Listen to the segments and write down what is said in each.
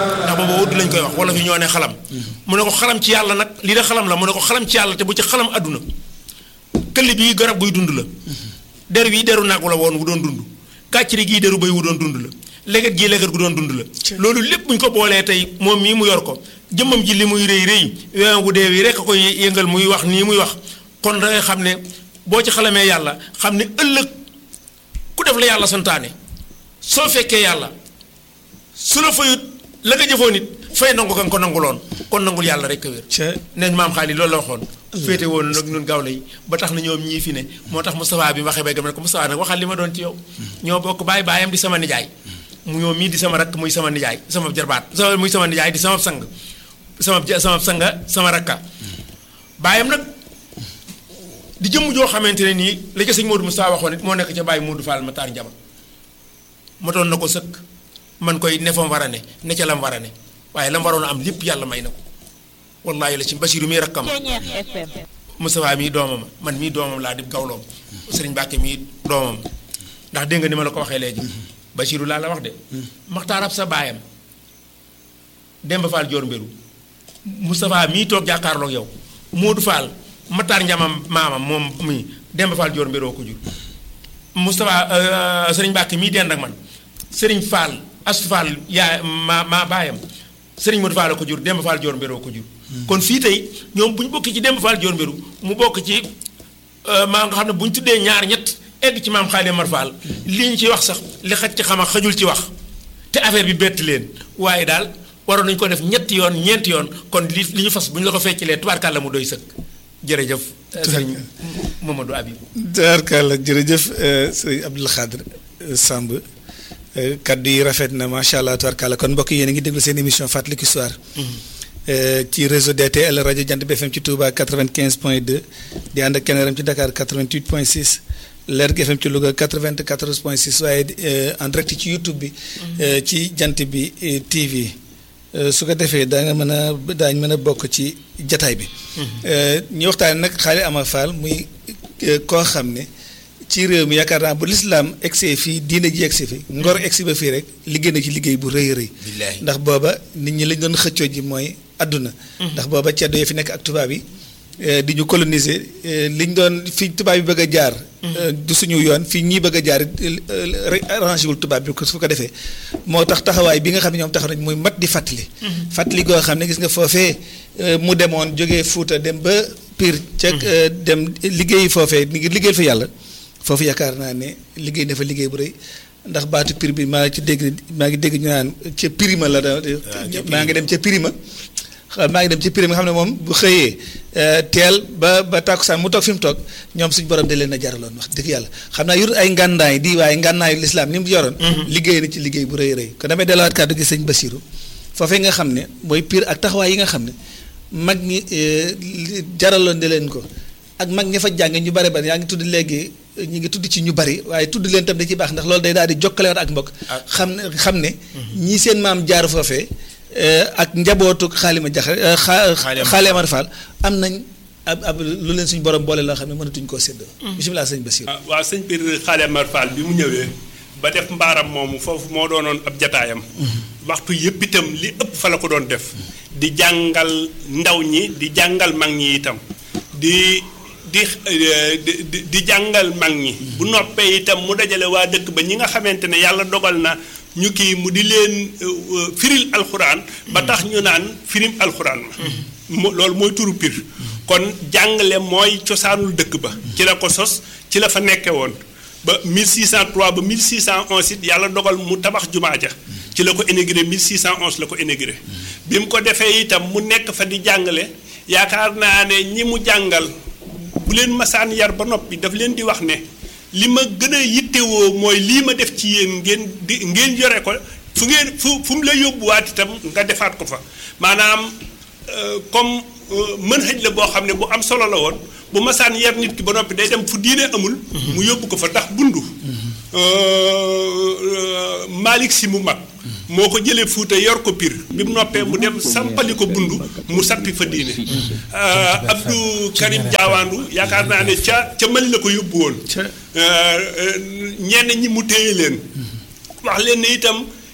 ndax booba wudd lañ koy wax wala fi ñoo ne xalam mu ne ko xalam ci yàlla nag lii de xalam la mu ne ko xalam ci yàlla te bu ci xalam àdduna këll bii garab buy dund la der bii deru nag la woon wu doon dund kàcciri gii deru bay wu doon dund la leget gii leget gu doon dund la loolu lépp buñ ko boolee tey moom mii mu yor ko jëmmam ji li muy rëy rëy weewam gu dee wi rek a koy yëngal muy wax nii muy wax kon da ngay xam ne boo ci xalamee yàlla xam ne ëllëg ku def la yàlla santaane soo fekkee yàlla su la fayut la nga jëfoon it fay nangu kan ko nanguloon kon nangul yàlla rek a wér neñ maam xaalis loolu la waxoon féete woon nag ñun gaaw lay ba tax na ñoom ñii fi ne moo tax Moustapha bi waxee bay gam ne ko Moustapha nag waxal li ma doon ci yow ñoo bokk baay baayam di sama nijaay mu ñoom mii di sama rakk muy sama nijaay sama jarbaat sama muy sama nijaay di sama sang sama sama sanga sama rakka baayam nag di jëmm joo xamante ne nii la ca sëñ Modou Moustapha waxoon it moo nekk ca bàyyi Modou Fall ma taar njama motoon na ko sëkk man koy ne fa mu war a ne ne ca la mu war a ne waaye la mu waroon a am lépp yàlla may na ko wallaahi la ci Basiru mii rakkam Moustapha mii doomam man mii doomam laa di gawloom sëriñ Mbàkke mii doomam ndax dégg nga ni ma la ko waxee léegi Basiru laa la wax de maxtaarab sa baayam Demba Fall Joor Mbéru Moustapha mii toog jàkkaarloog yow Modou Fall Matar Njamam maamam moom mii Demba Fall Joor Mbéroo ko jur Moustapha sëriñ Mbàkke mii dend ak man sëriñ Fall Astu Fall yaa ma maa baayam sëriñ Modou Fall ko jur Demba Fall Joor Mbéroo ko jur kon fii tey ñoom bu ñu bokk ci Demba Fall Joor Mbéru mu bokk ci maa nga xam ne bu ñu tuddee ñaar ñett egg ci maam Xaali Mar Fall li ñu ci wax sax li xaj ci xam xajul ci wax te affaire bi bett leen waaye daal waroon nañu ko def ñetti yoon ñeenti yoon kon li li ñu fas bu ñu la ko feccilee tubaarkàlla mu doy sëkk jërëjëf sëriñ Mamadou Habib tubaarkàlla jërëjëf sëriñ Abdoul Khadr Samb kaddu yi rafet na macha allah tubaarkàlla kon mbokk yéen a ngi déglu seen émission fàttaliku histoire ci réseau DTL rajo Jant bi FM ci Touba 95 point 2 di ànd ak Keneram ci Dakar 88 point 6 Lergui FM ci Louga 94 point 6 waaye en direct ci YouTube bi ci Jant bi TV su ko defee daa nga mën a daañ mën a bokk ci jataay bi ñu waxtaane nag Xaali Amar Fall muy koo xam ne ci réew mi yaakaar naa bu lislaam egsee fii diine ji egsi fi ngor egsi ba fii rek liggéey na ci liggéey bu rëy rëy ndax booba nit ñi lañ doon xëccoo ji mooy àdduna ndax booba ceddo yi fi nekk ak tubaab yi di ñu coloniser liñ doon fi tubaab yi bëgg a jaar du suñu yoon fii ñii bëgg a jaar arrangé wul tubaab bi ko su ko defee moo tax taxawaay bi nga xam ne ñoom taxaw nañ muy mat di fàttali fàttali goo xam ne gis nga foofee mu demoon jógee Fuuta dem ba Pire ca dem liggéey foofee ngir liggéeyal fa yàlla foofu yaakaar naa ne liggéey na fa liggéey bu rëy ndax baatu Pire bi maa ngi ci dégg maa ngi dégg ñu naan ca Pirima la da maa ngi dem ca Pirima maa ngi dem ci Pirima nga xam ne moom bu xëyee teel ba ba tàkkusaan mu toog fi mu toog ñoom suñu borom de leen a jaraloon wax dëgg yàlla xam naa yor ay ngànnaay di waaye ngànnaayu lislaam ni mu yoroon liggéey na ci liggéey bu rëy rëy kon damay delluwaat kàddu gi sëñ Basiru foofee nga xam ne mooy Pire ak taxawaay yi nga xam ne mag ñi jaraloon de leen ko ak mag ña fa jànge ñu bari bari yaa ngi tudd léegi ñu ngi tudd ci ñu bari waaye tudd leen tam da ci baax ndax loolu day daal di jokkalewaat ak mbokk xam ne xam ne ñii seen maam jaar foofee ak njabootu xaalima jax xaali Amar Fall am nañ ab ab lu leen suñu borom boole loo xam ne mënatuñ koo séddoo bisimilah sëñ Basiir waaw sëñ biir xaali Amar Fall bi mu ñëwee ba def mbaaram moomu foofu moo doonoon ab jataayam waxtu yëpp itam li ëpp fa la ko doon def di jàngal ndaw ñi di jàngal mag ñi itam di di di di jàngal mag ñi bu noppee itam mu dajale waa dëkk ba ñi nga xamante ne yàlla dogal na ñu kii mu di leen firil alxuraan ba tax ñu naan firim alxuraan ma loolu mooy turu pir kon jàngale mooy cosaanul dëkk ba ci la ko sos ci la fa nekke woon ba 1603 ba 1611 it yàlla dogal mu tabax jumaa ja ci la ko inauguré 1611 la ko inauguré bi mu ko defee itam mu nekk fa di jàngale yaakaar naa ne ñi mu jàngal bu leen masaan yar ba noppi daf leen di wax ne li ma gën a yittewoo mooy lii ma def ci yéen ngeen di ngeen yore ko fu ngeen fu fu mu la yóbbuwaat itam nga defaat ko fa maanaam comme mën xëj la boo xam ne bu am solo la woon bu masaan yar nit ki ba noppi day dem fu diine amul mu yóbbu ko fa ndax bundu Malick si mu mag moo ko jëlee Fuuta yor ko Pire bi mu noppee mu dem sampali ko bundu mu sappi fa diine Abdou Karim Jaawaandu yaakaar naa ne ca ca Mali la ko yóbbu woon ñenn ñi mu téye leen wax leen ne itam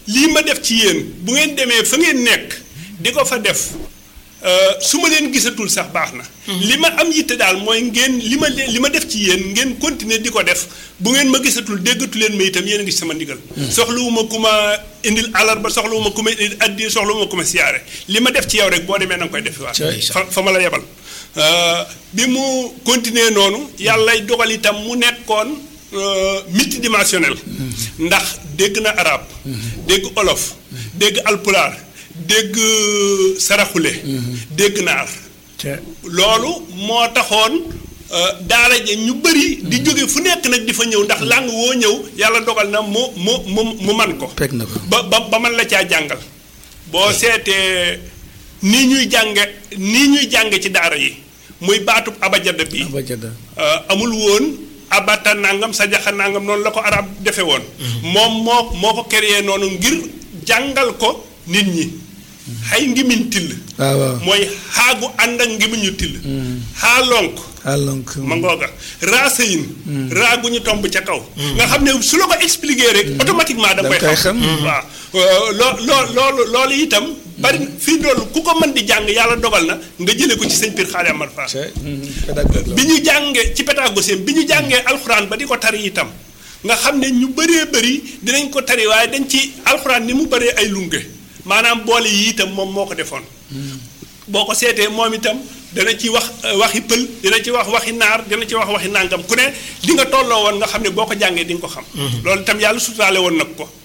lii ma def ci yéen bu ngeen demee fa ngeen nekk di ko fa def euh, su ma leen gisatul sax baax na. li ma am yitte daal mooy ngeen li ma leen li ma def ci yéen ngeen continuer di ko def bu ngeen ma gisatul déggatu leen ma itam yéen a ngi ci sama ndigal. soxlawuma ku ma indil alarba soxlawuma ku ma indil addi soxlawuma ku ma siyaare li ma def ci yow rek boo demee na nga koy defiwaat. Cay. fa fa ma la yebal. Euh, bi mu continuer noonu yàllay dogal itam mu nekkoon euh, multidimensionnel ndax dégg na arab dégg olof dégg alpulaar dégg saraxule dégg naar te loolu moo taxoon euh, daara ja ñu bëri di jóge fu nekk nag di fa ñëw ndax làng woo ñëw yàlla dogal na mu mu mu mu man ko pegg na ko ba ba ba man la caa jàngal boo seetee nii ñuy jànge nii ñuy jànge ci daara yi muy baatub abajada bi ba jadda euh, amul woon abata nangam sa jaxa nangam noonu la ko arab defe woon moom moo moo ko créé noonu ngir jàngal ko nit ñi xay ngimiñ till waaw waaw mooy xaagu ànd ak ngimiñu till xaa lonk alonk ma ngooga raasayin raa gu ñu tomb ca kaw nga xam ne su la ko expliquer rek automatiquement da nga Da koy nga koy xam xam. waaw loo loo loolu loolu itam bari fii doolu ku ko mën di jàng yàlla dogal na nga jëlee ko ci sëñ Pir Xaali Amar Fall te pédagogue la bi ñu jàngee ci pédagogie bi ñu jàngee alxuraan ba di ko tari itam nga xam ne ñu bëree bëri dinañ ko tari waaye dañ ci alxuraan ni mu bëree ay lunge maanaam boole yi itam moom moo ko defoon boo ko seetee moom itam dana ci wax euh, waxi pël dina ci wax waxi naar dina ci wax waxi nàngam ku ne di nga tolloo woon nga xam ne boo ko jàngee di nga ko xam loolu itam yàlla sutaale woon nag ko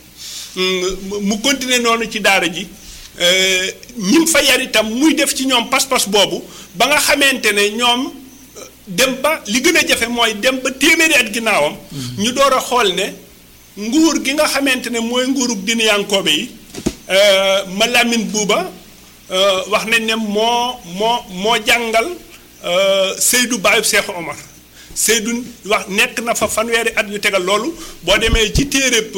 Mm, mu continuer noonu ci daara ji euh, ñim fa yar itam muy def ci ñoom pas-pas boobu ba nga xamante ne ñoom euh, dem ba li gën a jafe mooy dem ba téeméeri at ginnaawam ñu door a xool ne nguur gi nga xamante ne mooy nguurug dinayankoobe yi euh, ma Lamin Buuba euh, wax nañ ne moo moo moo jàngal euh, Seydou Baayub Seexu Omar Seydou wax nekk na fa fanweeri at yu tegal loolu boo demee ci téeréb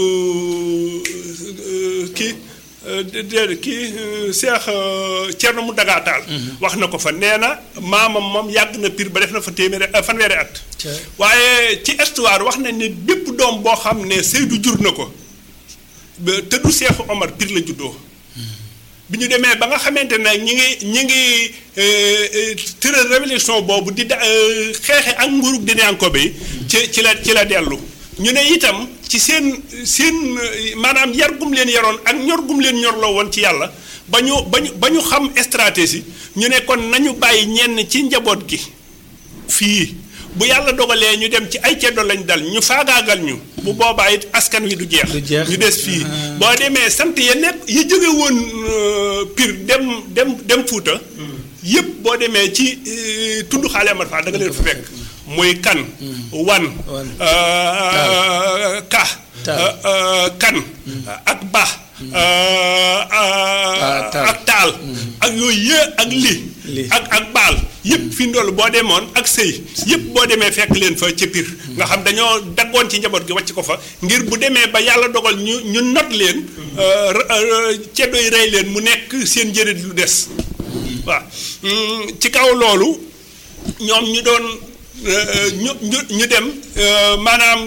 kii déedéet kii Seex Cerno mu dagaataal wax na ko fa nee na maamam moom yàgg na pir ba def na fa téeméeri fanweeri at waaye ci histoire wax nañ ne bépp doom boo xam ne Seydou jur na ko ba te du Seexu Omar pir la juddoo bi ñu demee ba nga xamante ne ñi ngi ñi ngi tëral révolution boobu di da xeexe ak nguurug dinaanko bi ci ci la ci la dellu ñu ne itam ci seen seen maanaam yar gum leen yaroon ak ñor gum leen ñorloo woon ci yàlla ba ñu ba ñu ba ñu xam stratégie ñu ne kon nañu bàyyi ñenn ci njaboot gi fii bu yàlla dogalee ñu dem ci ay ceddo lañ dal ñu faagaagal ñu bu boobaa it askan wi du jeex Du jeex. ñu des fii boo demee sant ya nekk yi jóge woon Pire dem dem dem Fuuta yëpp boo demee ci euh, tund xaale Amar Fall da nga leen fa fekk muy kan wan Wan. euh, ka Taal. euh, euh, kan ak ba euh, euh, taal. ak taal ak yooyu yë ak li Li. ak ak baal yëpp fi ndoll boo demoon ak sëy yëpp boo demee fekk leen fa ca Pire nga xam dañoo daggoon ci njaboot gi wàcc ko fa ngir bu demee ba yàlla dogal ñu ñu not leen ceddo yi rey leen mu nekk seen njëriñ lu des waaw Mm, ci kaw loolu ñoom ñu doon euh, ñu ñu ñu dem euh, maanaam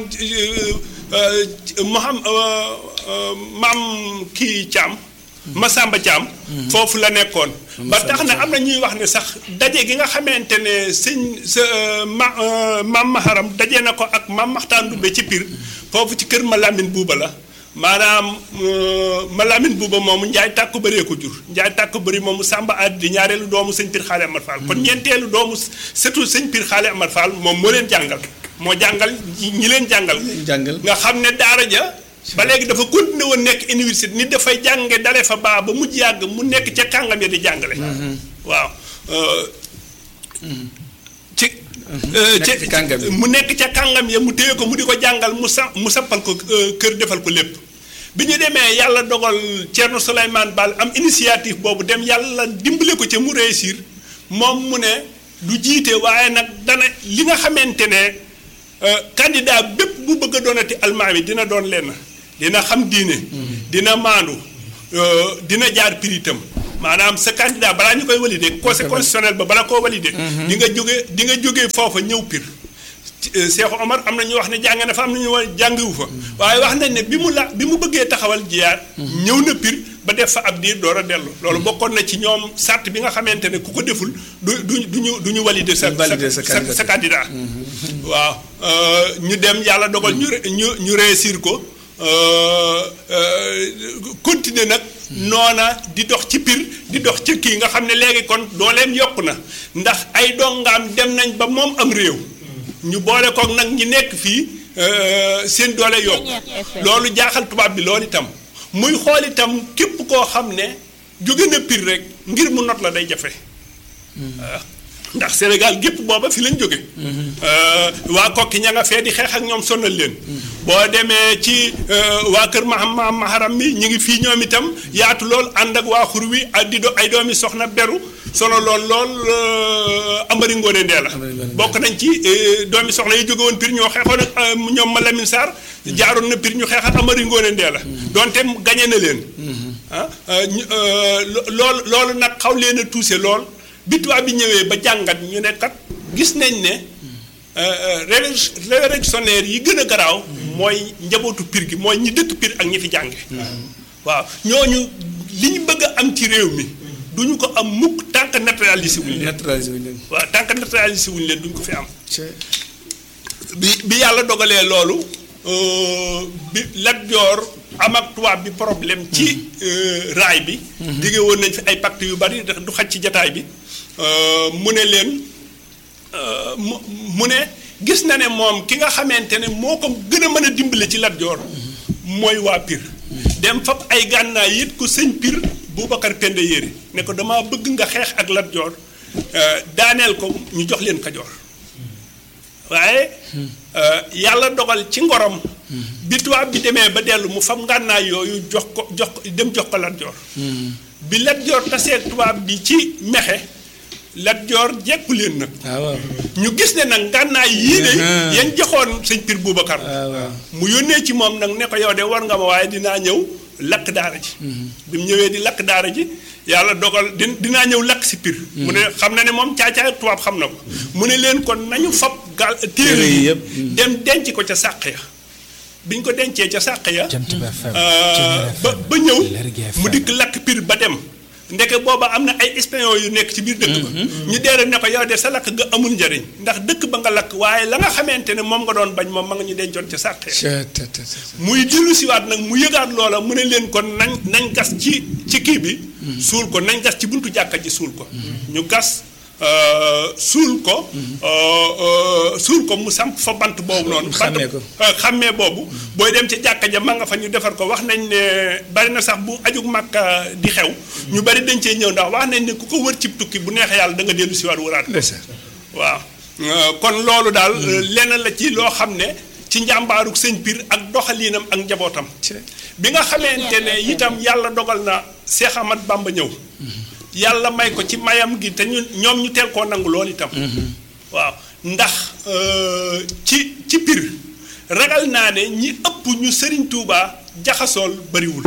Moham maam kii Thiam. Masamba Thiam. foofu la nekkoon. ba tax na am na ñuy wax ne sax daje gi nga xamante ne sëñ sa ma maam Maharam daje na ko ak maam Maxtaan Ndumbe ci Pire foofu ci kër Malamine Buuba la. maanaam Malamine Buuba moomu Njaay tàkku bëree ko jur Njaay tàkku bëri moomu Samba Adi di ñaareelu doomu sëñ Pire Xaale Amar Fall kon ñeenteelu doomu surtout sëñ Pire Xaale Amar Fall moom moo leen jàngal moo jàngal ñi leen jàngal. jàngal nga xam ne daara ja ba léegi dafa continué woon nekk université nit dafay jànge dale fa baa ba mujj yàgg mu nekk ca kàngam ya di jàngale. waaw. euh, ci. euh, Nekk ci kàngam yi. mu nekk ca kàngam ya mu téye ko mu di ko jàngal mu sa mu sappal ko euh, kër defal ko lépp bi ñu demee yàlla dogal Thierno Souleymane Baal am initiative boobu dem yàlla dimbale ko ca mu réussir moom mu ne du jiite waaye nag dana li nga xamante ne euh, candidat bépp bu bëgg a doonati almaami dina doon lenn dina xam diine dina maandu euh, dina jaar piritam maanaam sa candidat balaa ñu koy validé conseil constitutionnel ba bala koo validé di nga jóge di nga jógee foofa ñëw pir Cheikh Omar am na ñu wax ne jàng na fa am na ñu wax jàngiwu fa waaye wax nañ ne bi mu la bi mu bëggee taxawal jiyaar ñëw na pir ba def fa ab diir door a dellu loolu bokkoon na ci ñoom sart bi nga xamante ne ku ko deful du du du ñu du ñu valider sa Valider sa sa sa candidat waaw ñu dem yàlla dogal ñu ñu ñu réussir ko continuer nag noona di dox ci pir di dox ci kii nga xam ne léegi kon dooleem yokku na ndax ay dongaam dem nañ ba moom am réew ñu boole kook nag ñi nekk fii seen doole yokk loolu jaaxal tubaab bi loolu itam muy xool itam képp koo xam ne jóge na pir rek ngir mu not la day jafe ndax Sénégal gépp booba fi lañ jóge waa kokki ña nga fee di xeex ak ñoom sonal leen boo demee ci waa kër mahama maharam mi ñu ngi fii ñoom itam yaatu lool ànd ak waa xur wi ak di do ay doomi soxna beru solo lool lool amari ngoone ndee la bokk nañ ci doomi soxna yi jóge woon pir ñoo xeexoon ak ñoom ma Lamine Sarr jaaroon na pir ñu xeex ak amari ngoone ndee la donte gañe na leen ah loolu loolu nag xaw leen a tuuse lool bi tubaab bi ñëwee ba jàngat ñu ne kat gis nañ ne révolutionnaire yi gën a garaaw mooy njabootu pir gi mooy ñi dëkk pir ak ñi fi jànge waaw ñooñu li ñu bëgg a am ci réew mi duñu ko am mukk tant que naturalisé wuñ leen naturalisé wuñ leen. waaw tant que naturalisé wuñ leen duñ ko fi am bi bi yàlla dogalee loolu bi Lat Joor am ak tubaab bi problème ci raay bi digge woon nañ fi ay pacte yu bari du xaj ci jataay bi mu ne leen mu mu ne gis na ne moom ki nga xamante ne moo ko gën a mën a dimbale ci Lat Joor mooy waa Pir dem fab ay gànnaay yit ko sëñ Pir Boubacar Penda Yéri ne ko dama bëgg nga xeex ak Lat Joor daaneel ko ñu jox leen Kajoor waaye yàlla dogal ci ngorom bi tubaab bi demee ba dellu mu fam ngànnaay yooyu jox ko jox ko dem jox ko Lat Joor bi Lat Joor tasee tubaab bi ci mexe Lat Joor jekku leen nag waaw ñu gis ne nag ngànnaay yii de yan joxoon sëñ Pir Boubacar waaw mu yónnee ci moom nag ne ko yow de war nga ma waaye dinaa ñëw lakk daara ji bi mu ñëwee di lakk daara ji yàlla dogal di dinaa ñëw lakk si Pir mu ne xam na ne moom caacaay tubaab xam na ko mu ne leen kon nañu fab gal téere yi yëpp. dem denc ko ca sàq ya bi ñu ko dencee ca sàq ya ba ba ñëw mu dikk lakk Pir ba dem ndeke booba am na ay espion yu nekk ci biir dëkk ba ñu deere ne ko yow de sa lakk nga amul njariñ ndax dëkk ba nga lakk waaye la nga xamante ne moom nga doon bañ moom ma nga ñu dencoon ca sàq ya muy dellu siwaat nag mu yëgaat loola mu ne leen kon nañ nañ gas ci ci kii bi suul ko nañ gas ci buntu jàkka ji suul ko ñu gas suul ko suul ko mu samp fa bant boobu noonu bant Xàmmee ko. xàmmee boobu booy dem ca jàkka ja ma nga fa ñu defar ko wax nañ ne bari na sax bu ajug màkka di xew ñu bari dañ cee ñëw ndax wax nañ ne ku ko wër cib tukki bu neexee yàlla da nga dellu siwaat wëraat ko waaw kon loolu daal lenn la ci loo xam ne ci njàmbaaruk sëñ Pir ak doxaliinam ak njabootam bi nga xamante ne itam yàlla dogal na Seex Ahmad Bamba ñëw yàlla may ko ci mayam gi te ñu ñoom ñu teel koo nangu loolu itam waaw ndax ci ci Pir ragal naa ne ñi ëpp ñu Sëriñ Tuubaa jaxasool bariwul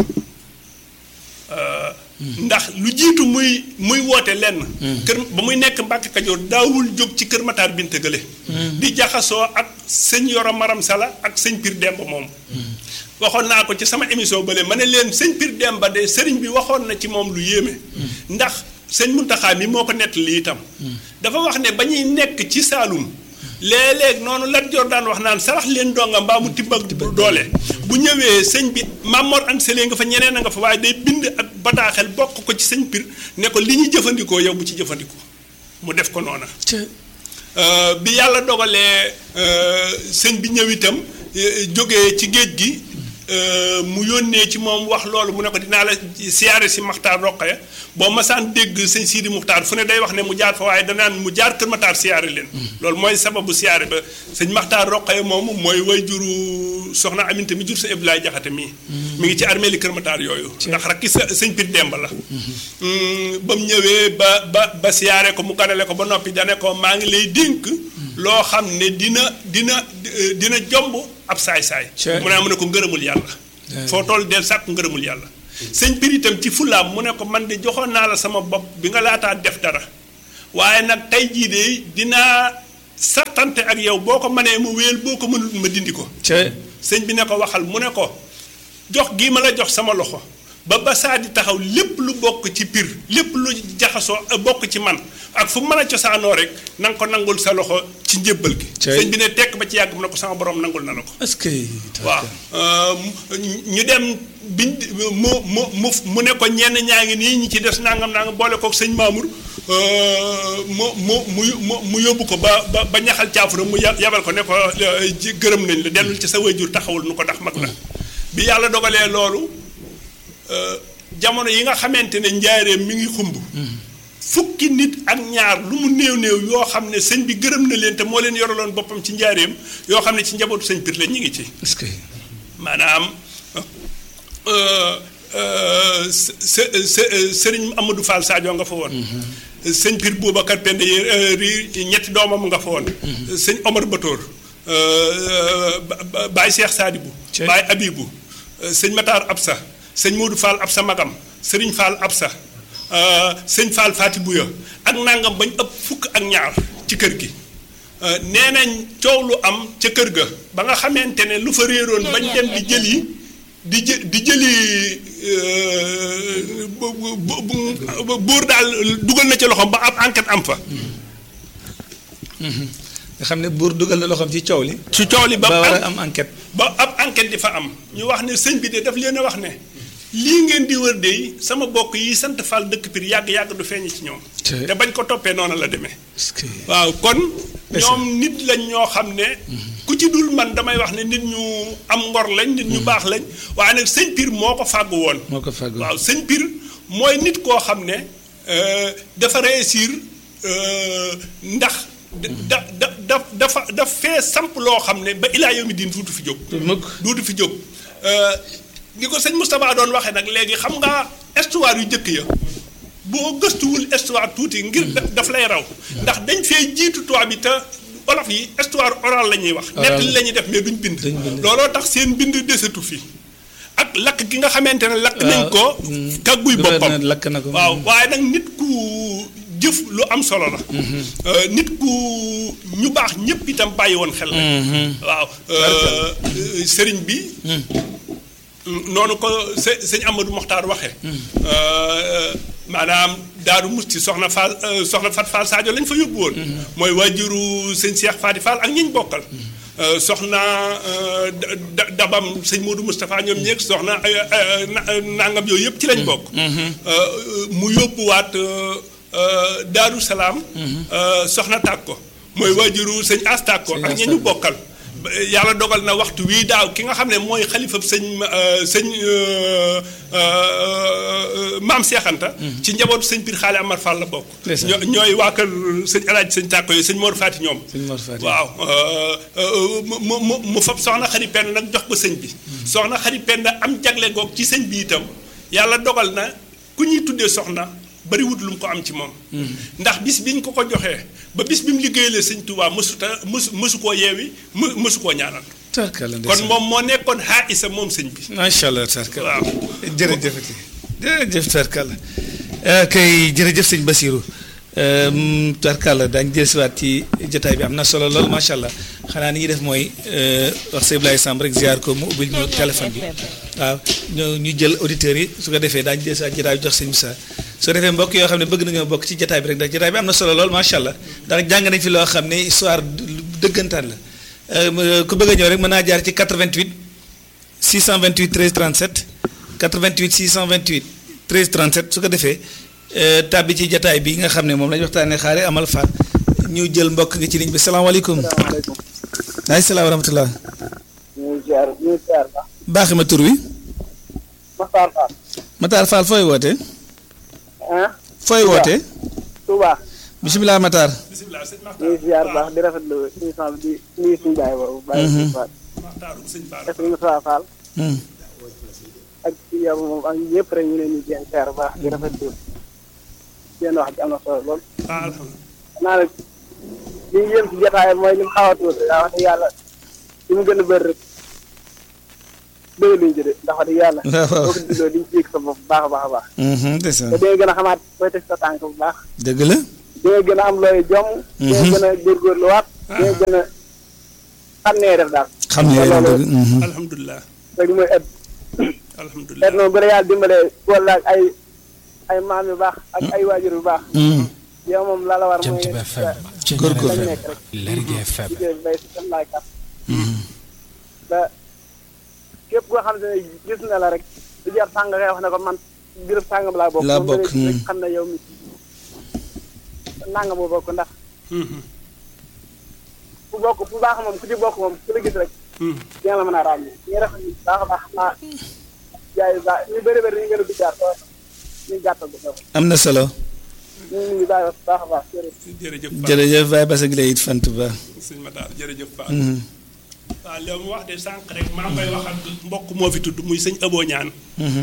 ndax lu jiitu muy muy woote lenn kër ba muy nekk Mbàkke Kajoor daawul jóg ci kër Matar Binte Gële di jaxasoo ak sëñ Yoro Maram Sala ak sëñ Pir Demba moom waxoon naa ko ci sama émission bële ma ne leen sëñ Pir Demba de sëriñ bi waxoon na ci moom lu yéeme ndax sëñ Muntaxa mi moo ko nettali itam dafa wax ne ba ñuy nekk ci Saalum léeg-léeg noonu Lat Joor daan wax naan sarax leen donga mbaa mu tibb ak doole bu ñëwee sëñ bi Mamor Anta Sali nga fa ñeneen a nga fa waaye day bind ak bataaxel bokk ko ci sëñ Pir ne ko li ñu jëfandikoo yow bu ci jëfandikoo mu def ko noona bi yàlla dogalee sëñ bi ñëw itam jógee ci géej gi mu yónnee ci moom wax loolu mu ne ko dinaa la siyaare si Maxtaar Roqaya boo masaan dégg sëñ Sidi Muxtaar fu ne day wax ne mu jaar fa waaye danaan mu jaar Kër Matar siyaare leen loolu mooy sababu siyaare ba sëñ Maxtaar Roqaya moomu mooy way juru soxna Aminta mi jur sa Abdoulaye Jaxate mii mi ngi ci armée li Kër Matar yooyu ndax rakki sa sëñ Pir Demba la ba mu ñëwee ba ba ba siyaare ko mu ganale ko ba noppi dane ko maa ngi lay dénk loo xam ne dina dina dina jomb ab saay-saay mu ne mu ne ko ngërëmul yàlla foo toll del sàkk ngërëmul yàlla sëñ Pir itam ci fulaam mu ne ko man de joxoon naa la sama bopp bi nga laataa def dara waaye nag tey jii de dinaa sartante ak yow boo ko mënee mu wéyal boo ko mënul ma dindi ko ca sëñ bi ne ko waxal mu ne ko jox gii ma la jox sama loxo ba ba saa di taxaw lépp lu bokk ci pir lépp lu jaxasoo euh, bokk ci man ak fu mën a cosaanoo rek na nga ko nangul sa loxo ci njébbal gi Cey. sëñ bi ne tekk ba ci yàgg mu ne ko sama borom nangul na la ko est-ce que. waaw euh, mu- ñu dem biñ mu mu mu mu ne ko ñenn ñaa ngi nii ñi ci des nangam nangam boole kook sëñ Mamour euh, mu mu mu mu mu yóbbu ko ba ba ba ñaxal caafura mu ya- yabal ko ne ko euh, ji gërëm nañ la dellul ci sa wayjur taxawul nu ko ndax mag la bi yàlla dogalee loolu euh, jamono yi nga xamante ne njaareem mi ngi xumb fukki nit ak ñaar lu mu néew néew yoo xam ne sëñ bi gërëm na leen te moo leen yoraloon boppam ci njaareem yoo xam ne ci njabootu sëñ Pir la ñu ngi ci est-ce que. maanaam sëriñ Amadou Fall Sadio nga fa woon. sëñ Pir Boubacar Pende ri ñetti doomam nga fa woon. sëñ Omar Batoor. Baye Cheikh Sadibou. Cey. Baye Abibou. sëñ Matar Absa. sëñ Modou Fall Absa Magam. sëriñ Fall Absa. sëñ Fall Fati Bouya ak nangam bañ ëpp fukk ak ñaar ci kër gi. nee nañ coow lu am ca kër ga ba nga xamante ne lu fa réeroon bañ dem di jëli di jë di jëli euh, bu bu bu- buur daal dugal na ca loxoom ba ab enquête am fa. nga xam ne buur dugal na loxoom ci coow li. ci coow li ba ba war am a am enquête. ba ab enquête di fa am ñu wax ne sëñ bi de daf leen a wax ne lii ngeen di wër de sama bokk yi sant Fall dëkk Pire yàgg yàgg du feeñ ci ñoom. Te- te bañ ko toppee noonu la demee. est-ce que. waaw kon Est-ce ñoom nit lañ ñoo xam ne ku ci dul man damay wax ne nit ñu am ngor lañ nit ñu baax lañ waaye nag sëñ Pir moo ko fàggu woon moo ko fàggu. waaw sëñ Pir mooy nit koo xam ne euh, dafa réussir euh, ndax da da da dafa daf fee samp loo xam ne ba ilaa yow mi diin duutu fi jóg mukk. duutu fi jóg Euh, ni ko sëñ Moustapha doon waxee nag léegi xam nga histoire yu jëkk ya boo gëstuwul histoire tuuti ngir da- daf lay raw ndax dañ fee jiitu tubaab bi te olof yi histoire orale la ñuy wax Oral. nettali la ñuy def mais duñ bind Duñ bind. looloo tax seen bind desatu fi ak lakk gi nga xamante ne lakk nañ ko waaw, mm. kagguy boppam gouverneur lakk na ko. waaw waaye nag nit ku jëf lu am solo la Euh, nit ku ñu baax ñëpp itam bàyyi woon xel la waaw euh, sëriñ bi noonu ko së sëñ Amadou Mokhtar waxee. maanaam Daaru Musti soxna Fall euh, soxna Fat Fall Sadio lañ fa yóbbu woon. mooy waajuru sëñ Cheikh Fati Fall ak ñiñ bokkal. Euh, soxna euh, Da- Da- Dabam sëñ Modou Moustapha ñoom ñeeg soxna ay ay na- nangam yooyu yëpp ci lañ bokk. Euh, mu yóbbuwaat euh, euh, Daaru Salaam. euh, soxna Tàkko mooy waajuru sëñ As Tàkko Sëñ ak As ñi ñu Tàkko. bokkal. ba- yàlla dogal na waxtu wii daaw ki nga xam ne mooy xalifab sëñ euh, sëñ euh, euh, maam Seexanta ci njabootu sëñ Pir Xaali Amar Fall la bokk. Ndeysaan. ñoo- ñooy waa kër sëñ Alaaji sëñ Tàkko yooyu sëñ Mor Faati ñoom. sëñ Mor Fati. waaw euh, euh, mu mu mu mu fab soxna xari penn nag jox ko sëñ bi. soxna xari penn am jagle goog ci sëñ bi itam yàlla dogal na ku ñuy tuddee soxna bariwut lu mu ko am ci moom. ndax bis biñ ko ko joxee ba bis bi mu liggéeyalee sëñ Tuubaa mësuta mësu mësu koo yeewi më mësu koo ñaanal. tarkala kon moom moo nekkoon xaa isa moom sëñ bi. macha allah tarkala. waaw. jërëjëfati jërëjëf tarkala kay jërëjëf sëñ Basirou tarkala daañu dellusiwaat ci jotaay bi am na solo lool macha allah xanaa ni ñuy def mooy euh, wax sëñ Ibrahima Samb rek ziar ko mu ubbil ñu téléphone bi waaw ñu ñu jël auditeurs yi su ko defee daañu dellusiwaat jotaay bi jox sëñ Moussa su ko defee mbokk yoo xam ne bëgg nañoo bokk ci jotaay bi rek ndax jotaay bi am na solo lool macha allah ndax jàng nañ fi loo xam ne histoire dëggantaan la Euh, ku bëgg a ñëw rek mën naa jaar ci 88 628 13 37 88 628 13 37 su ko defee euh, tàbbi ci jataay bi nga xam ne moom la ñu waxtaanee xaare amal faat ñu jël mbokk nga ci ligne bi salaamaaleykum. salaamaaleykum waaleykum salaam wa rahmatulah. ñu ngi ziar ñu ngi ziar ba baaxi ma tur wi. Maxtaar Fall Matar Fall fooy woote. ah fooy woote. Touba bisimilah Matar. bisimilah sëñ ñu ngi ziar baax di rafetlu émission bi di nuyu suñu baay boobu bàyyi suñu Fall Maxtaaru sëñ Bara. ak suñu Moussa Fall Hmm. ak ci yow moom ak ñëpp rek ñu leen di jéem ziar baax di rafetlu seen wax ji am na solo lool ah alhamdulilah. naa nag li ñu yëm ci jotaay mooy li mu xaw a tuuti daa wax dëgg yàlla li mu gën a bëri rek doy luñ ci de ndax wax dëgg yàlla waaw waaw. boo ko digloo di nga ci yëg sa bopp bu baax a baax a baax Mhm, ndeysaan. te di nga gën a xamaat koy teg sa tànk bu baax dëgg la. di nga gën a am looy jom di nga gën a góorgóorluwaat ngay gën a xam nee def daal xam ne yéen a dëgg. mhm. alhamdulilah rek mooy ëpp alhamdulilah et noonu bu la yàlla dimbalee wala ak ay ay maam yu baax ak ay waajur yu baax Mhm. yow moom la la war mooy Jant bi FM ci Góorgóorlu. FM Lergui FM liggéey bi bay si seen laay kat ba képp koo xam ne gis na la rek du jar sàng ngay wax ne ko man groupe sàngam laa bokk Laa moom bokk, da ngay hmm. xam ne yow mi nanga moo bokk ndax fu bokk fu baax moom ku ci bokk moom ku la gis rek dina la mën a ràññee ñu def ni baax a baax xam naa jaay yu baax ñu bëri bëri ñu gën a duggaat ko ñu gàttal ko foofu am na solo. ñu ngi ñu bàyyi wax baax a baax jërëjëf jërëjëf Fall jërëjëf Baye Bass ak lay it fant ba. sëñ Matar jërëjëf Fall Mhm. waaw li mu wax de sànq rek maa ngi koy wax ak mbokk moo fi tudd muy sëñ Abo ñaan Mhm.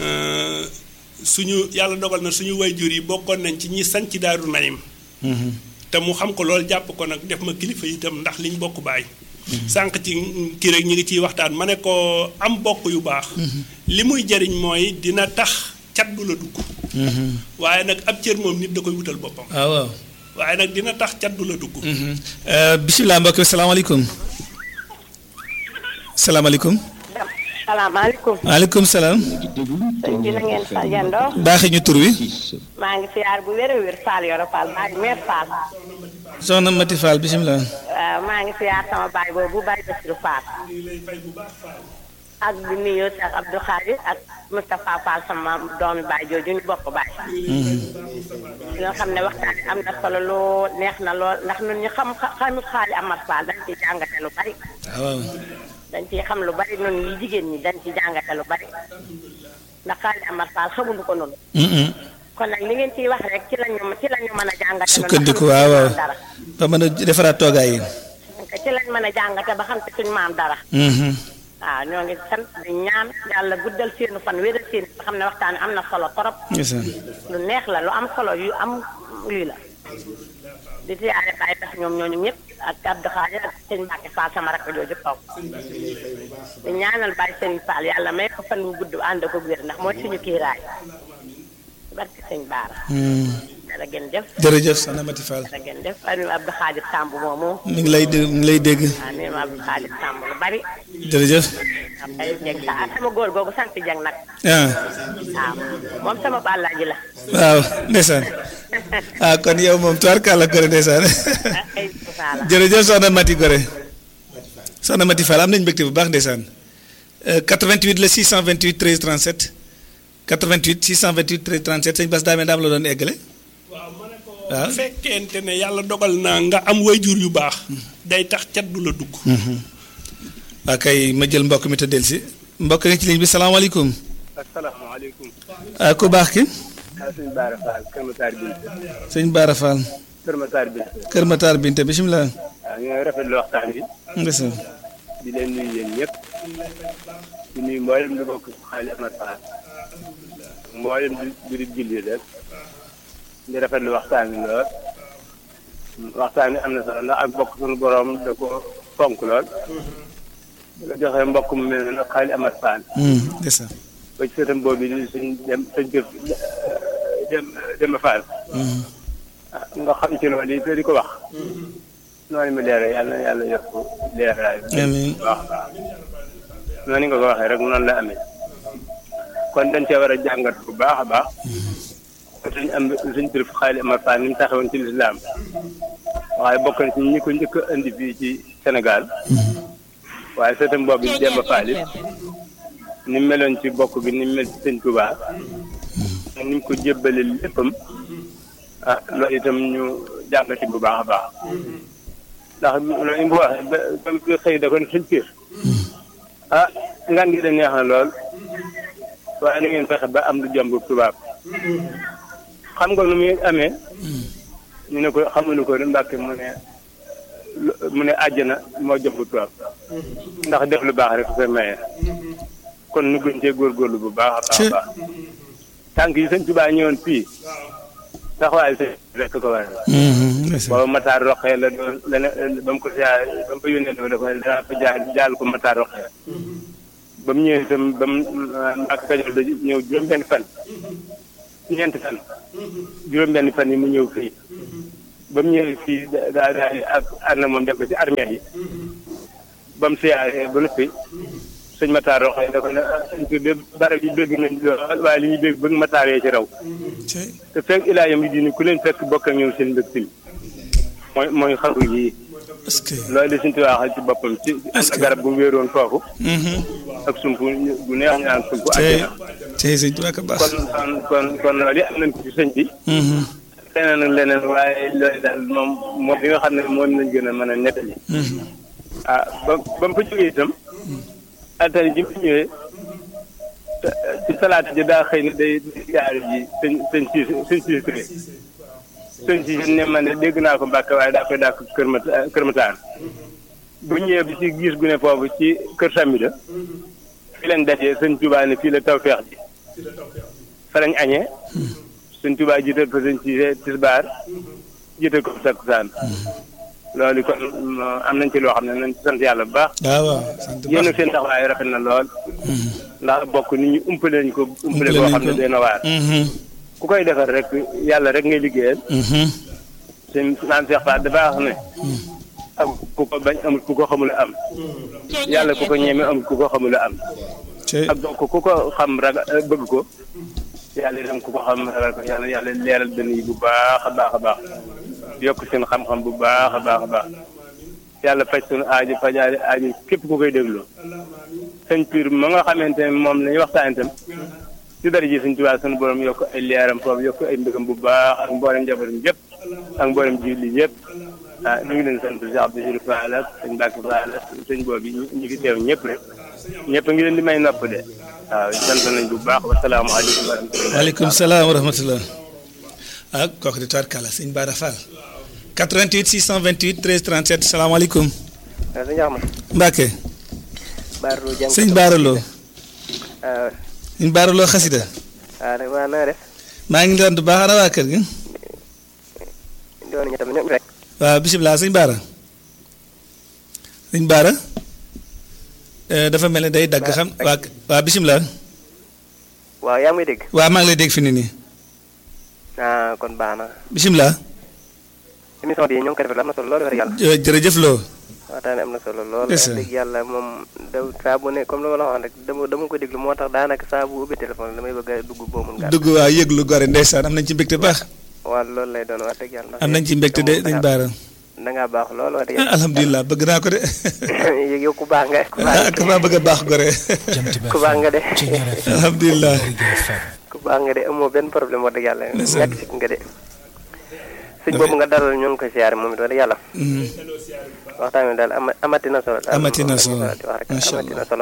suñu yàlla dogal na suñu wayjur yi bokkoon nañ ci ñi sanc Daaru Naim Mhm. te mu xam ko loolu jàpp ko nag def ma kilifa itam ndax liñ bokk baay sànq ci kii rek ñi ngi ciy waxtaan ma ne ko am bokk yu baax li muy jariñ mooy dina tax cat du la dugg Mhm. waaye nag ab cër moom nit da koy wutal boppam ah waaw. waaye nag dina tax cat du la dugg Euh, bisimilah mbokk bi salaamaaleykum. salaamaaleykum. salaamaaleykum maaleykum salaam. sëñ bi na ngeen fa yendoo baaxee ñu tur wi. maa ngi siyaar bu wér a wér Fall Yoro Fall maa ngi meer Fall soxna Mati Fall bisimilah. waaw maa ngi siyaar sama baay boobu baay Basiru Fall ak di nuyu Cheikh Abdou Khadir ak Moustapha Fall sama doomi baay jooju ñu bokk baay nga xam ne waxtaan bi am na solo lool neex na lool ndax ñun ñu xam xamit xaali Amar Fall dañ ciy jàngate lu bari ah waaw. dañ ciy xam lu bari ñun ñi jigéen ñi dañ ci jàngate lu bari ndax xaali Amar Fall xamuñu ko noonu Mhm. kon nag li ngeen ciy wax rek ci lañu ci lañu mën a jàngate noonu sukkandiku ba xam waaw waaw. suñu maam dara ba mën a defaraat toogaay yi. ci lañ mën a jàngate ba xam te suñu maam dara Mhm. waaw ñoo ngi sant di ñaan yàlla guddal seenu fan wéral seen ba xam ne waxtaan wi am na solo torop ndeysaan. lu neex la lu am solo yu am lii la di siyaare Baye tax ñoom ñooñu ñëpp ak Abdou Khadir ak sëñ Mbacke Fall sama rakk jooju toog di ñaanal Baye sëñ Fall yàlla may ko fan wu gudd ànd ko wér ndax mooy suñu kiiraay barke sëñ Baara Mhm. dara gën jëf jërëjëf soxna Mati Fall. dara gën jëf fan wi Abdou Khadir Samb moomu mi ngi lay dé- mi ngi lay dégg. waaw nee ma Abdou Khadir Samb lu bari jërëjëf. am ay jeg sa ah sama góor googu sant jeg nag ah waaw moom sama bàllaaji la waaw ndeysaan. ah kon yow moom tubaarkàlla Gore ndeysaan. ah ay saala jërëjëf soxna Mati Gore. soxna Mati Fall am nañu mbégte bu baax ndeysaan. Euh, 88 la 628 13 37. 88 628 13 37 sëñ Bass daa mel daam la doon eggale. waaw ma ne ko waaw. bu fekkente ne yàlla dogal na nga am wayjur yu baax day tax cat du la dugg waa kay ma jël mbokk mi te del si mbokk nga ci ligne bi salaamaaleykum. asalaamaaleykum ah ku baax ki maa sëñ Baara Fall Kër Matar Binte sëñ Baara Fall Kër Matar Binte Kër Matar Binte bisimilah. waaw ñooy rafetlu waxtaan bi ndeysaan. di leen nuyu yéen ñëpp di nuyu mboolem di bokk xaali Amar Fall mboolem di di julli rek di rafetlu waxtaan bi lool waxtaan bi am na solo ndax ak bokk suñu borom da ko fonk lool di ko joxe mbokk mu mel ne xaali Amar Fall Hmm, ndeysaan. ba ci sëtam boobu di suñ dem suñ kër dem dem Fall Hmm. ah nga xam ci loolu yi te di ko wax noonu mu leeral yàlla na yàlla yokk leeraay bi amiin waaw noonu nga ko waxee rek noonu la amee kon dañ cee war a jàngat bu baax a baax suñ am suñ turif xaali Amar Fall ni mu taxawoon ci lislaam waaye bokk na ci ñi ko njëkk a indi fii ci Sénégal waaye sëtam boobu di Demba Fall it ni mu meloon ci bokk bi ni mu mel ci sëñ Touba ni mu ko jébbale léppam ah loolu itam ñu jàngati bu baax a baax ndax loolu mu waxee ba ba mu xëy da ko ne suñ kër ah ngan gi da neex na lool waaye na ngeen fexe ba am lu jomb tubaab xam nga nu muy amee ñu ne ko xamuñu ko ne Mbàkke mu ne lu- mu ne àjjana moo jomb tubaab ndax def lu baax rek koy maye kon nu gën cee góorgóorlu bu baax a baax a baax tànk yi sëñ Tuubaa ñëwoon fii taxawaay sëñ rek ko waral Hmm, ndeysaan. booba Matar Roqee la doon la ne ba mu ko siyaare ba mu ko yónnee dafa dafa danaa ko jaal jaal ko Matar Roqee ba mu ñëwee itam ba mu ak Kajoor da ñëw juróom-benn fan ñeenti fan juróom-benn fan yi mu ñëw fii ba mu ñëwee fii daa daa daa ak ànd na moom dem ba ci armée yi ba mu siyaaree ba noppi sëñ Matar Roxo da ko ne sëñ bi de barab yi dégg nañ lool waaye li ñuy dégg bëgg Matar yee ci raw cey te fekk ilaa yam yi dini ku leen fekk bokk ak ñoom seen mbëg til mooy mooy xaru yi est-ce que loolu de suñ ci waxal ci boppam ci am na garab gu wéeroon foofu Mhm. ak sump gu neex ñu naan sump cey àjjana cey sëñ Tuubaa ka baax kon kon kon kon loolu am nañ ko ci sëñ bi Mhm. leneen ak leneen waaye loolu daal moom moom bi nga xam ne moom lañ gën a mën a nettali Mhm. ah ba ba mu fa jógee itam altine ji mu ñëwee te- ci salaata ji daa xëy ne day jaari ji sëñ sëñ siis sëñ siis Touré sëñ siis ne ma ne dégg naa ko Mbàkke waaye daa koy dàkk kër ma kër Mataan bu ñëwee bi ci gis gu ne foofu ci kër Samida fi leen dajee sëñ Tuubaa ne fii la tawfeex ji fa lañ añee sëñ Tuubaa jiital fa sëñ siise tisbaar jiital ko takkusaan loolu kon am nañ ci loo xam ne nañ ci sant yàlla bu baax waaw waaw sant baax yéen seen taxawaay rafet na lool ndax bokk nit ñi umpale nañ ko umpale Umpale koo nañ xam ne ko. doy na waar Mhm. ku koy defar rek yàlla rek ngay liggéeyal Mhm. seen naan Seex Faat dafa wax ne am ku ko bañ amul ku ko xamul am yàlla ku ko ñeme amul ku ko xamul am cey ak donc ku ko xam raga bëgg ko yàlla itam ku ko xam ragal ko yàlla yàlla leeral dënn yi bu baax a baax a baax yokk seen xam-xam bu baax a baax a baax yàlla faj suñu aajo fajaari aajo képp ku koy déglu sëñ Pire ma nga xamante ne moom la ñuy waxtaan itam ci dara ji sëñ Tuubaa suñu borom yokk ay leeram foofu yokk ay mbëggam bu baax ak mboolem njabootam yëpp ak mboolem julli yëpp ah ñu ngi leen sant si Abdou Sirif Fall ak sëñ Mbacke Fall ak sëñ boobu ñu ñu fi teew ñëpp rek ñëpp a ngi leen di may nopp de waaw sant nañ bu baax wasalaamaaleykum wa rahmatulah. waaleykum salaam wa rahmatullah ak kooku di Tuubaa kàlla sëñ Bara Fall 88 628 13 37 salaamaaleykum waaw sëñ Axma Mbacke Baara Lo jàng sëñ Bara Lo waaw sëñ Bara Lo xasida waaw nag waa na nga def maa ngi leen di baax ana waa kër gi doon nañu tamit ñoom rek waaw bisimilah sëñ Bara sëñ Bara eh, dafa mel ne day dagg xam waa waa bisimilah waaw yaa ngi may dégg waa maa ngi lay dégg fi ni nii ah kon baax na bisimilah émission bi ñoo ngi ko defee am na solo lool wax dëgg yàlla jë- jërëjëf Lo waxtaan am na solo lool Yes, wax sir. dëgg yàlla moom da saa bu ne comme li ma la waxoon rek dama dama ko déglu moo tax daanaka saa bu ubbi téléphone damay bëgg a dugg boo mun gàtt dugg waa yëglu gore ndeysaan am nañ ci mbégte baax waaw loolu lay doon wax dëgg yàlla ndax am nañ ci mbégte de sëñ Bara da ngaa baax lool wax dëgg ah alhamdulilah bëgg naa ko de yàlla yow ku baax nga ku baax ah maa bëgg a baax gore Jant bi ku baax nga de Ceñeer FM alhamdulilah Lergui FM ku baax nga de amoo benn problème wax dëgg yàlla ñàkk sit nga de sëñ boobu nga dalal ñoo ngi koy siyaare moom it wax dëgg yàlla Mhm. waxtaan wi daal ama amati na solo. daal Amati na moom solo. la ñu wax rek Macha amati na solo.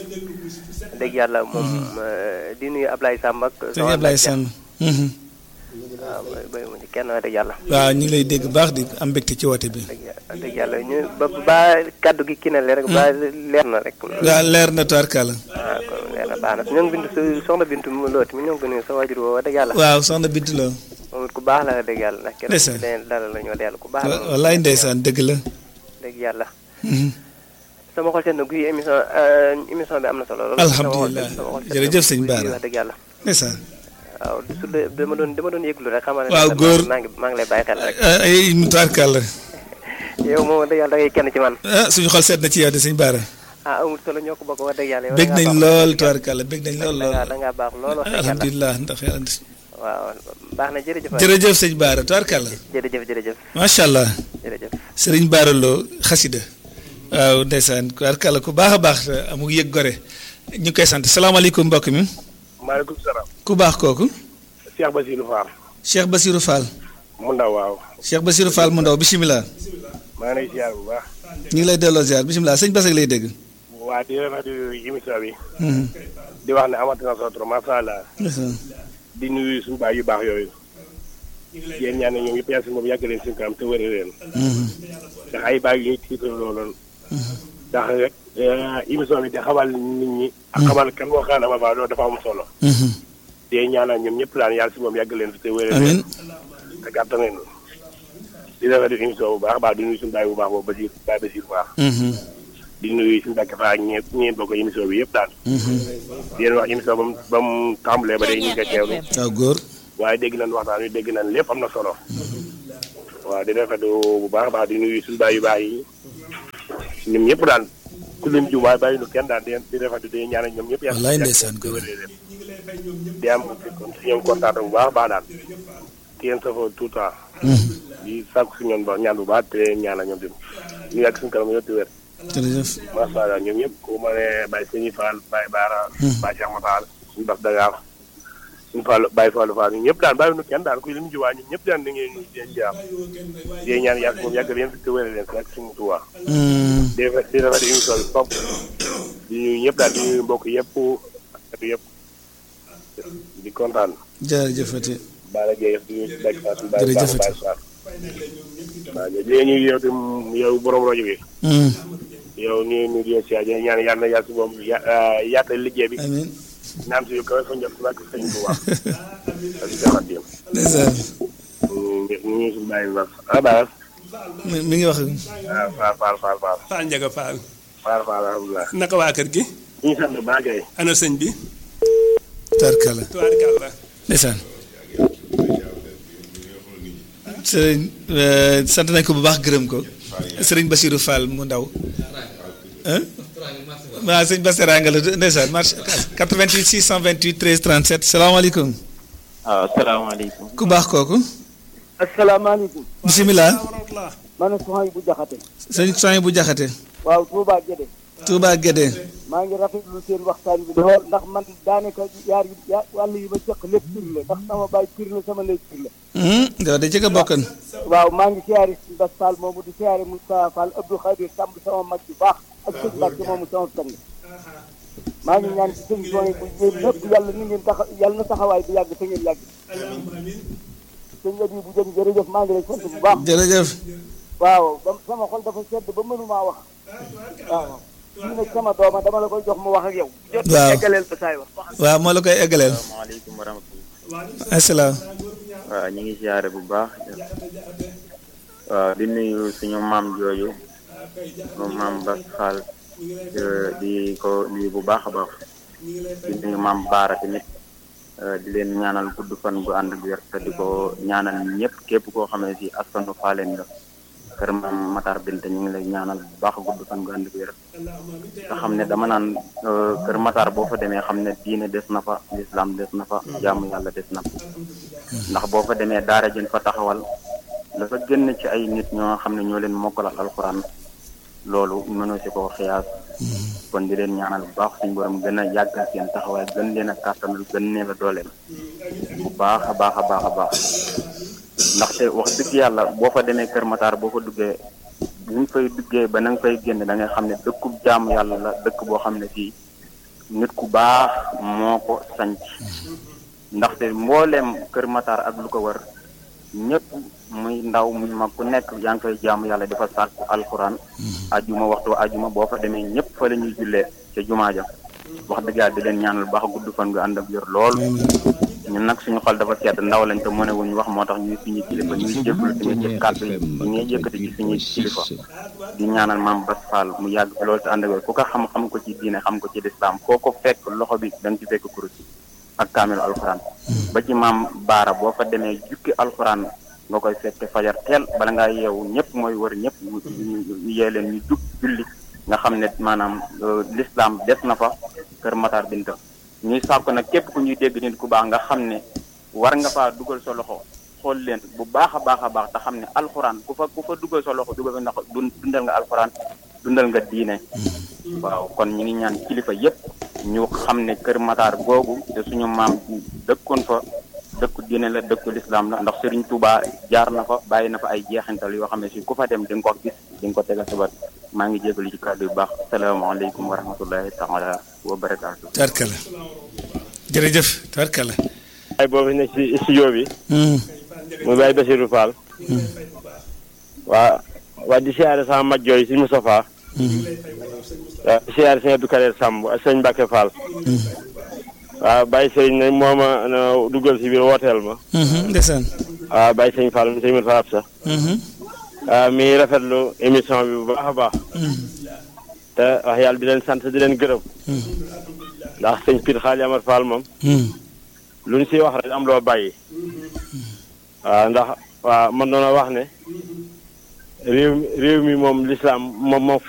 dëgg yàlla moom eh, di nuyu Ablaye Samb ak. sëñ Ablaye Samb Mhm. waaw bay bay mu ci kenn wax dëgg yàlla. waaw ñu ngi lay dégg baax di am mbégte ci woote bi dëgg yàlla dëgg yàlla ñu ba ba kaddu gi kii na leer rek ba leer na rek. waaw leer na tubaarkàlla waaw kon leer na baax na ñoo ngi bindu su- soxna Bintu mu looti mi ñoo ngi ko nuyu sa waajur woo wax dëgg yàlla. waaw soxna Bintu Lo moom it ku baax la wax dëgg yàlla ndax kenn Ndeysaan. ku leen dalal la ñu wax dëgg yàlla ku baax la. wa- wallaay ndeysaan dëgg la dëgg yàlla. Mhm. sama xol seen na guy émission eh, émission bi am na solo. lool Alhamdulillah. sama xol seen na Jërëjëf sëñ guy Bara. wax dëgg yàlla. ndeysaan waaw su dee dama doon dama doon yëglu rek xamal ne Waaw, daal góor. maa ngi maa ngi lay bàyyi xel rek ah, ay tubaarkàlla yow moom wax dëgg yàlla da ngay kenn ci man ah suñu xol seet na ci yow de sëñ Bara ah amul solo ñoo ko bokk wax dëgg yàlla yow bég da ngaa nañ baax. lool tubaarkàlla bég nañ lool da lool ngaa da ngaa baax lool wax dëgg yàlla alhamdulilah ndax yàlla waaw baax na jërëjëf waay. jërëjëf sëñ Bara tubaarkàlla jërëjëf jërëjëf macha allah jërëjëf sëriñ Bara Lo xasida waaw ndeysaan tubaarkàlla ku baax a baax te amul yëg gore ñu ngi koy sant salaamaaleykum mbokk mi maaleykum salaam. ku baax kooku Cheikh Basirou Fall. Cheikh Basirou Fall mu ndaw waaw. Cheikh Basirou Fall mu ndaw bisimilah maa ngi lay ziar bu baax. ñu ngi lay delloo ziar bisimilah sëñ Basak lay dégg. waa di rafetlu émission bi. Mhm. di wax ne amati na solo trop macha allah. ndeysaan. di nuyu suñu baay yu baax yooyu. yéen ñaan ne ñoom yëpp yàlla si moom yàgg leen suñu kanam te wëre leen. Mhm. ndax ay baay yu ñuy tiital looloon. ndax rek émission bi di xamal nit ñi. ak xamal kan moo xam ne ma loolu dafa am solo. Mhm. di ñaanal ñoom ñëpp daan yàlla si moom yàgg leen fi te wëre amiin leen. te gàttal leen. di rafetlu émission bu baax a baax di nuyu suñu baay bu baax boobu Basir baay Basir baax. Mhm. di nuyu suñu Mbàkke Faal ak ñeent ñeent bokk émission bi yëpp daal. Mhm. di leen wax émission ba mu ba mu tàmbalee ba léegi ñu ngi koy teewlu waaw góor. waaye dégg nañ waxtaan wi dégg nañ lépp am na solo waaw di rafetlu bu baax a baax di nuyu suñu baay yu baax yi ñoom ñëpp daal ku lim ju waaye bàyyi lu kenn daal di di rafetlu di ñaanal ñoom ñëpp. wallaay ndeysaan ko di am kon si ñoom kontaan bu baax a baax daal. di leen safoo tout le temps. di sàkku si ñoom ba ñaan bu baax te ñaanal ñoom tamit ñu yàgg suñu kanam yëpp di wér. jërëjëf macha allah ñoom ñëpp ku ma ne Baye Sëñ Fall Baye Baara. Baye Cheikh Matal suñu bas Dangaar suñu Fall Baye Fallou Fall ñun ñëpp daal bàyyi nu kenn daal kuy lim jiwaa ñun ñëpp daal di ngeen di leen jaam di ñaan yàgg moom yàgg leen fi te wér leen si ak suñu tuwaa di rafet di rafet émission bi fop di ñuy ñëpp daal di ñuy mbokk yëpp ak yëpp di kontaan jërëjëfati Baara Gueye di ñuy Baye Fall Baye Jërëjëf Fall Baye Fall waaw léegi ñuy yow tam yow borom rajo bi yow ñu ñu di si ñaan yàlla na yàlla si moom yaatal liggéey bi amiin naam si yu kawe fa njëkk ak sëñ Tuubaa ak jaxatim ndeysaan ñu ñu si bàyyi ba ah Baara mi mi ngi wax ah Faal Faal Faal Faal Fall Njaga Fall Faal Faal alhamdulilah naka waa kër gi ñu sant baa kay ana sëñ bi tarkala tubaarkàlla ndeysaan sëriñ euh, sant nañ ko bu baax gërëm ko sëriñ Basiirou Fall mu ndaw ah waaw sëñ Bassirou nga la ndeysaan marché 88 628 13 37 salaamaaleykum waaw asalaamaaleykum. ku baax kooku asalaamaaleykum. bisimilah man soxna bu jaxate sëñ soñ bu jaxate waaw Touba Guédé. Touba Guédé maa ngi rafetlu seen waxtaan bi lool ndax man daanaka yaar yi ya wàll yi ma sëq lépp tur la ndax sama baay tur la sama ndey tur la. nga da jëkk a bokkan waaw maa ngi siyaare si Bass Fall moomu di siyaare Moustapha Fall Abdou Khadir Samb sama mag bu baax ak sëñ Mbacke moomu sama sang maa ngi ñaan ci sëñ Sonia bu yéen ñëpp yàlla ni ngeen taxa yàlla na taxawaay bi yàgg te ngeen yàgg. sëñ Abi bu jëm jërëjëf maa ngi lay sant bu baax. jërëjëf waaw ba sama xol dafa sedd ba mënumaa wax waaw fii nag sama dooma dama la koy jox mu wax ak yow. jot waaw eggaleel ba saay wax. waaw moo la koy eggaleel asalaamaaleykum wa rahmatulah. asalaam waaw ñu ngi siyaare bu baax. waaw di nuyu suñu maam jooju moom maam Bass Fall di ko nuyu bu baax a baax di nuyu maam Baara tamit di leen ñaanal gudd fan bu ànd ak wér te di ko ñaanal ñëpp képp koo xam ne si askanu Faaleen nga kër maam Matar Binte ñu ngi lay ñaanal bu baax gudd fan bu ànd ak wér nga xam ne dama naan kër Matar boo fa demee xam ne diine des na fa lislaam des na fa jaamu yàlla des na fa ndax boo fa demee daara jën fa taxawal dafa génn ci ay nit ñoo xam ne ñoo leen mokkalal alxuraan loolu mënoo si koo xiyaas kon di leen ñaanal bu baax suñu borom gën a yàggal seen taxawaay gën leen a kàttanal gën leen a dooleel bu baax a baax a baax a baax ndaxte wax dëgg yàlla boo fa demee Kër Matar boo fa duggee bu ñu fay duggee ba na nga fay génn da ngay xam ne dëkkub jaamu yàlla la dëkk boo xam ne fii nit ku baax moo ko sanc ndaxte mbooleem Kër Matar ak lu ko wër ñëpp muy ndaw muy mag ku nekk yaa ngi fay jaamu yàlla dafa sàkku alxuraan ajuma waxtu ajuma boo fa demee ñëpp fa la ñuy jullee ca jumaa ja wax dëgg yàlla di leen ñaanal baax gudd fan nga ànd ak yor lool ñun nag suñu xol dafa sedd ndaw lañ te mëne wuñu wax moo tax ñuy suñu kilifa ñuy jégalu tamit ci kàddu yi ñu ngi yëkkati ci suñuy kilifa di ñaanal maam Bass Fall mu yàgg fi loolu te ànd ak wér ku ko xam xam ko ci diine xam ko ci lislaam foo ko fekk loxo bi da nga ci fekk kurus ak kaamilu alxuraan ba ci maam baara boo fa demee jukki alxuraan nga koy fekk fajar teel bala ngaa yeewu ñëpp mooy wër ñëpp ñu yee leen ñu jug julli nga xam ne maanaam lislaam des na fa kër Matar Binta ñuy sàkk nag képp ku ñuy dégg nit ku baax nga xam ne war nga faa dugal sa loxo xool leen bu baax a baax a baax te xam ne alxuraan ku fa ku fa dugal sa loxo dugal fa ndax dundal nga alxuraan dundal nga diine waaw kon ñu ngi ñaan kilifa yépp ñu xam ne kër Matar googu te suñu maam dëkkoon fa dëkku diine la dëkku lislaam la ndax Serigne Touba jaar na fa bàyyi na fa ay jeexintal yoo xam ne si ku fa dem di nga ko gis di nga ko tegal sa bët maa ngi jégalu ci kàddu yu baax salaamaaleykum wa rahmatullahi taala wa barakaatu. tarkala jërëjëf tarkala ay boobu nekk ci studio bi mu Baye Bassirou Fall waa waa di siyaare sama mag jooy si Moustapha waaw di siyaare sëñ Abdou Kader Samb ak sëñ Mbacke Fall waaw Baye Sëriñ ne moo ma duggal si biir wooteel ma ndeysaan waaw Baye sëñ Fall sëñ Moussa Absa waaw mi rafetlu émission bi bu baax a baax te wax yàlla di leen sant di leen gërëm ndax sëñ Pire Xaali Amar Fall moom lu ñu siy wax rek am loo bàyyi waaw ndax waaw man doona wax ne réew mi réew mi moom lislaam moom moo fi